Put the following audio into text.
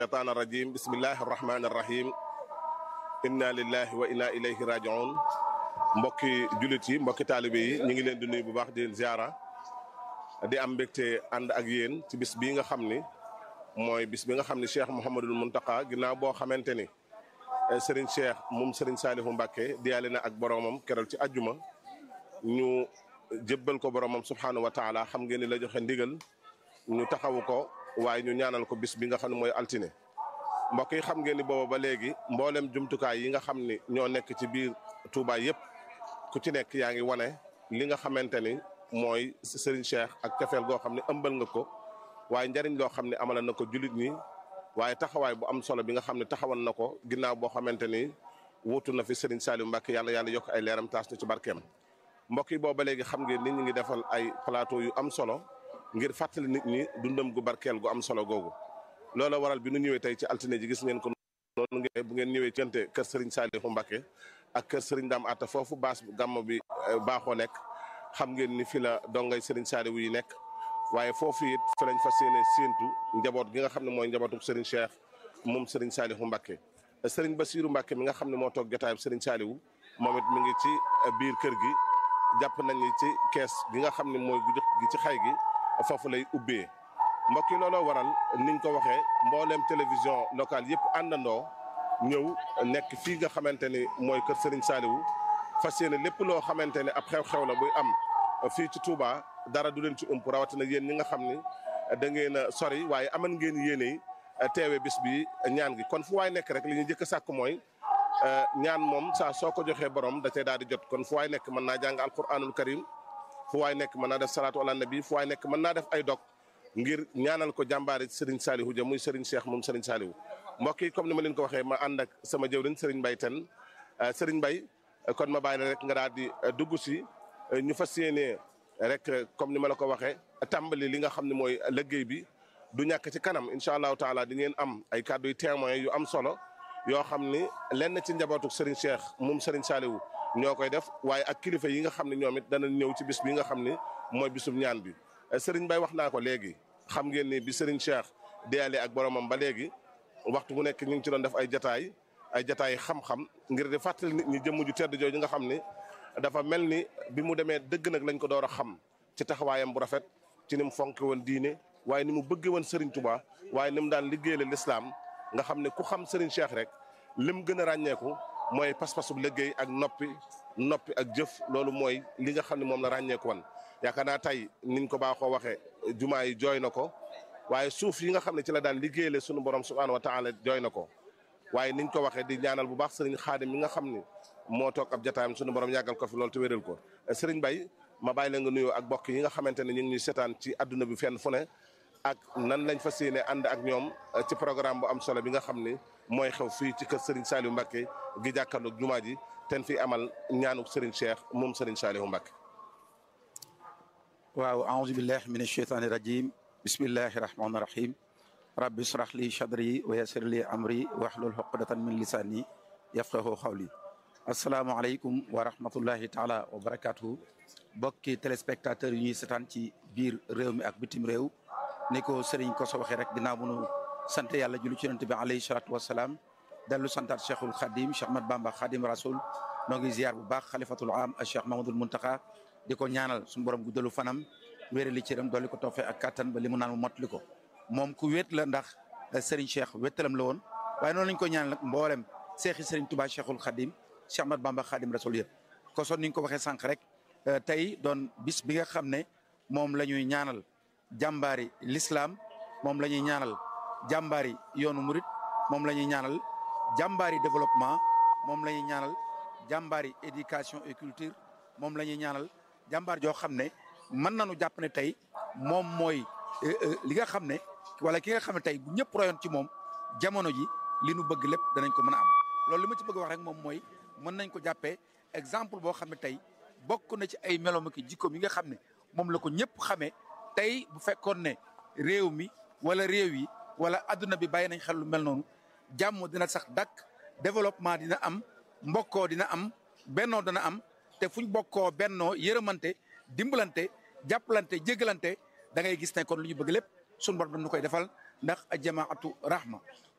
الشيطان الرجيم بسم الله الرحمن الرحيم inna lillahi wa inna ilayhi rajiun mbokki jullit yi mbokki taalibe yi ñu ngi leen di nuyu bu baax di leen ziara di am mbégte ànd ak yéen ci bis bii nga xam ni mooy bis bi nga xam ni Cheikh Mouhamadul Mountakha ginnaaw boo xamante ni Serigne Cheikh moom Serigne Salihu Mbacke diyaale na ak boromam keroog ci ajjuma ñu jébbal ko boromam subxanahu wa taala xam ngeen ni la joxe ndigal ñu taxawu ko waaye ñu ñaanal ko bis bi nga xam ne mooy altine. mbokk yi xam ngeen ni booba ba léegi mboolem jumtukaay yi nga xam ni ñoo nekk ci biir Touba yëpp ku ci nekk yaa ngi wane li nga xamante ni mooy Serigne Cheikh ak cofeel goo xam ne ëmbal nga ko waaye njariñ loo xam ne amala na ko jullit ñi waaye taxawaay bu am solo bi nga xam ne taxawal na ko ginnaaw boo xamante ni wuutu na fi Serigne Saliou Mbacke yàlla yàlla yokk ay leeram taas na ci barkeem mbokk yi booba ba léegi xam ngeen ni ñu ngi defal ay plateau yu am solo ngir fàttali nit ñi dundam gu barkeel gu am solo googu. loola waral bi nu ñëwee tey ci altine ji gis ngeen ko noonu ngeen bu ngeen ñëwee cante kër Serigne Saliou Mbacke ak kër Serigne Dame Atta foofu baas gàmm bi baaxoo nekk xam ngeen ni fi la dongay Serigne Saliou yi nekk waaye foofu it fi lañ fas yéene séentu njaboot gi nga xam ne mooy njabootu Serigne Cheikh moom Serigne Saliou Mbacke. Serigne Bassirou Mbacke mi nga xam ne moo toog jotaayam Serigne Saliou moom it mi ngi ci biir kër gi jàpp nañ ni ci kees gi nga xam ne mooy gu gi ci xay gi foofu lay ubbee. mbokk yi looloo waral niñ ko waxee mbooleem télévision locale yëpp àndandoo ñëw nekk fii nga xamante ni mooy kër Serigne Saliou fas yéene lépp loo xamante ne ab xew-xew la buy am fii ci Touba dara du leen ci ump rawatina yéen ñi nga xam ni da ngeen a sori waaye aman ngeen yéene teewe bis bi ñaan gi kon fu waay nekk rek li ñu njëkk a sàkk mooy ñaan moom saa soo ko joxee borom da cee daal di jot kon fu waay nekk mën naa jàng alquranul karim fu waay nekk mën naa def salaatu ala nabi fu waay nekk mën naa def ay dog ngir ñaanal ko jàmbaari Serigne Saliou ja muy Serigne Cheikh moom Serigne Saliou mbokk yi comme ni ma leen ko waxee ma ànd ak sama jëwriñ Serigne Mbaye ten Serigne Mbaye kon ma bàyyi la rek nga daal di dugg si ñu fas yéenee rek comme ni ma la ko waxee tàmbali li nga xam ne mooy liggéey bi du ñàkk ci kanam incha allahu taala di ngeen am ay kàddu yu témoin yu am solo yoo xam ni lenn ci njabootu Serigne Cheikh moom Serigne Saliou ñoo koy def waaye ak kilifa yi nga xam ne ñoom it dana ñëw ci bis bi nga xam ni mooy bisum ñaan bi. Serigne Baye wax naa ko léegi xam ngeen ni bi Serigne Cheikh deyalee ak boromam ba léegi waxtu bu nekk ñu ngi ci doon def ay jataay ay jataay xam-xam ngir di fàttali nit ñi jëmm ju tedd jooju nga xam ni dafa mel ni bi mu demee dëgg nag lañ ko door a xam ci taxawaayam bu rafet ci ni mu fonke woon diine waaye ni mu bëggee woon Serigne Touba waaye ni mu daan liggéeyale l'islam nga xam ne ku xam Serigne Cheikh rek lim gën a ràññeeku mooy pas-pasu liggéey ak noppi noppi ak jëf loolu mooy li nga xam ne moom la ràññeeku woon yaakaar naa tey niñ ko baaxoo waxee jumaa yi jooy na ko waaye suuf yi nga xam ne ci la daan liggéeyale sunu borom subhaanahu wa taala jooy na ko waaye niñ ko waxee di ñaanal bu baax sëriñ xaadim mi nga xam ni moo toog ab jotaayam sunu borom yàggal ko fi loolu te wéral ko sëriñ Bay ma bàyyi la nga nuyoo ak bokk yi nga xamante ne ñu ngi ñuy seetaan ci adduna bi fenn fu ne ak nan lañ fas yéene ànd ak ñoom ci programme bu am solo bi nga xam ni mooy xew fii ci kër sëriñ Saliou Mbacke gi jàkkaarloog jumaa ji ten fi amal ñaanu sëriñ Cheikh moom sëriñ Saliou Mbacke waaw aouzu billahi min asheytaani rajim bismillahi rahmaani rahim rabbi israh li sadri wa yassir li amri wahlul uqdatan min lisani yafqahu qawli asalaamaaleykum wa rahmatullahi taala wa barakatuhu bokki téléspectateurs yi ñuy setaan ci biir réew mi ak bitim réew ni ko sëriñ ko so waxee rek dinaa mënu sant yàlla julli ci yonent bi alayhi salatu wasalaam dellu santaat cheikhul xadim cheikh ahmad bamba xadim rasul noo ngi ziar bu baax xalifatul am a cheikh mahamadul muntaka di ko ñaanal suñu borom guddalu fanam wéere li cëram dolli ko toofee ak kattan ba li mu naan mu mottali ko moom ku wéet la ndax Serigne Cheikh wéttalam la woon waaye noonu lañ ko ñaanal nag mboolem seexi Serigne Touba Cheikhul Khadim Cheikh Ahmad Bamba Khadim Rasul yëpp ko son ni ñu ko waxee sànq rek tey doon bis bi nga xam ne moom la ñuy ñaanal jàmbaari l'islam moom la ñuy ñaanal jàmbaari yoonu murit moom la ñuy ñaanal jàmbaari développement moom la ñuy ñaanal jàmbaari éducation et culture moom la ñuy ñaanal jàmbaar joo xam ne mën nañu jàpp ne tey moom mooy li nga xam ne wala ki nga xam ne tey bu ñëpp royoon ci moom jamono ji li nu bëgg lépp danañ ko mën a am loolu li ma ci bëgg wax rek moom mooy mën nañ ko jàppee exemple boo xam ne tey bokk na ci ay melom ak jikkoom yi nga xam ne moom la ko ñëpp xamee tey bu fekkoon ne réew mi wala réew yi wala adduna bi bàyyi nañ xel lu mel noonu jàmm dina sax dakk développement dina am mbokkoo dina am bennoo dana am te fuñ bokkoo bennoo yërëmante dimbalante jàppalante jégalante da ngay gis ne kon lu ñu bëgg lépp suñu borom dañu koy defal ndax a jamaatu rahma